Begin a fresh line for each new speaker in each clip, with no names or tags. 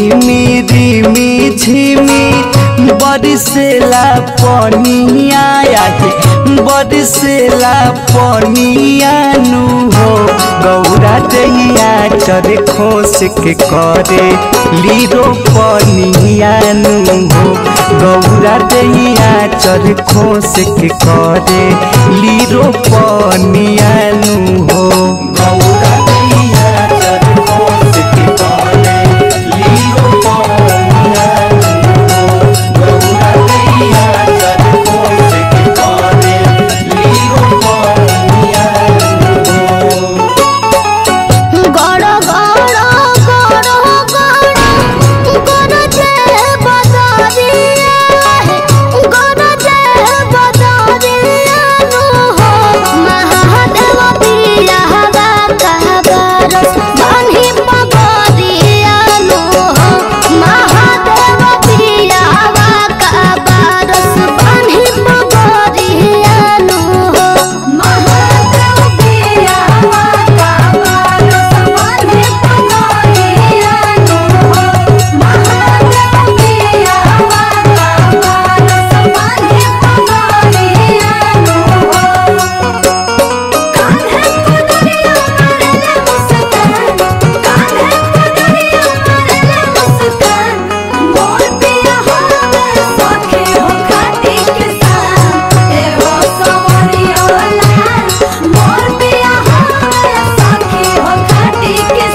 रिमी रिमी झिमी बरिसेला पनिया आके बरिसेला पनिया नु हो गौरा दैया चर खोस के करे लीरो पनिया नु हो गौरा दैया चर खोस के करे लीरो पनिया नु हो गौरा दैया चर खोस के करे लीरो पनिया नु हो गौरा दैया चर खोस के करे लीरो पनिया नु हो
গড় গড় গড় গড় গড় যে বদরিয়া গড় যে বদরিয়া নো হো মহাদেব পিয়া হবা কাবার বানহি পগরিয়া নো হো মহাদেব পিয়া হবা কাবার বানহি পগরিয়া নো হো মহাদেব পিয়া হবা কাবার বানহি পগরিয়া নো হো মহাদেব পিয়া হবা কাবার বানহি পগরিয়া নো হো कान्हे पगड़िया मारेले मुस्कान कान्हे पगड़िया मारेले मुस्कान मोर पिया होवे सखे हो खाटी के सान ए हो सवरिया लाल मोर पिया होवे सखे हो खाटी के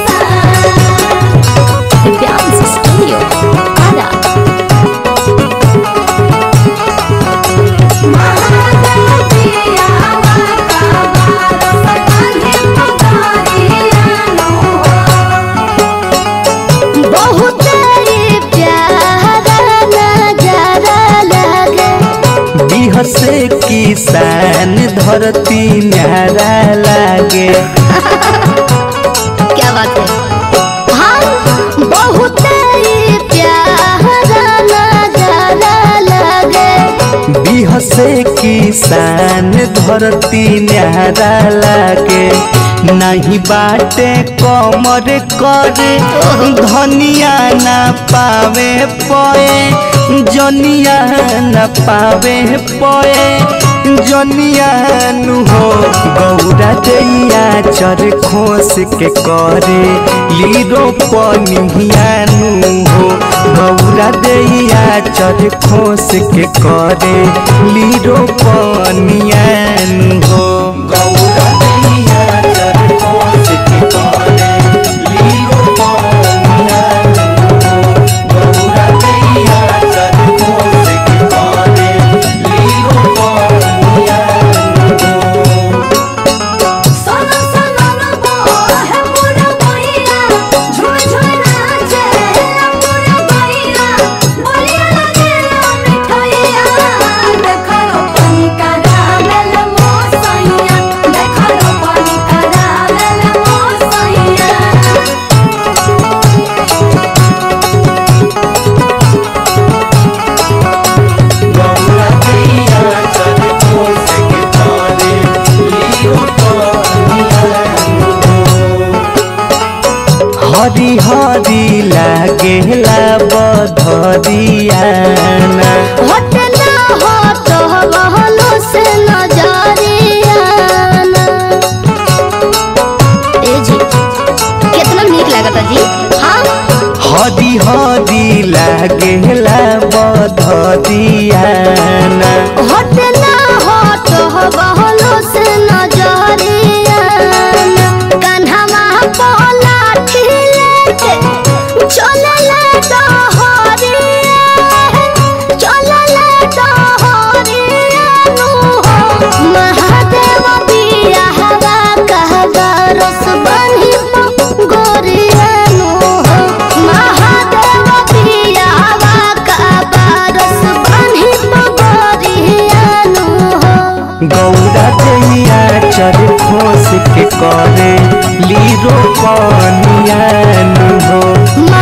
सान Dance Studio Ada महादेव पिया बहुत प्यारा नजारा लगे
बिहसे किसान धरती न्यारा लागे
क्या बात है हाँ बहुत प्यारा नजारा लगे
बिहसे किसान धरती न्यारा लागे नहीं बाटे कमर करे धनिया ना पावे पए जनिया ना पावे पए जनिया नु हो गौरा दैया चर खोस के करे लीरो पनिया नु हो गौरा दैया चर खोस के करे लीरो पनिया नु हो गौरा दैया चर खोस के करे लीरो पनिया नु हो गौरा दैया चर खोस के करे लीरो पनिया नु हो
सोना सोना ना बोल है पूरा भैया झूम झूम नाचे पूरा भैया बोलिया लगे मिठाइया देखो पानी का डाल मोसैया देखो पानी का डाल मोसैया
गौरा दैया चर खोस के करे लीरो पनिया नु हो हरी हरी लागेला बधरियाना
हटना हट बहलो से नजरियाना ए जी कितना नीक लागता जी हाँ
हरी हरी लागेला बधरियाना
हटना हट बहलो से नजरियाना कन्हवा पोला ठिलेके चलले डहरिया चलले डहरिया नु हो महादेव बिया हवा कहवा रस बन्ही गोरिया नु हो महादेव बिया हवा कहवा रस बन्ही गोरिया नु हो
गौरा दैया चर खोस के करे लीरो पनिया नु हो
मा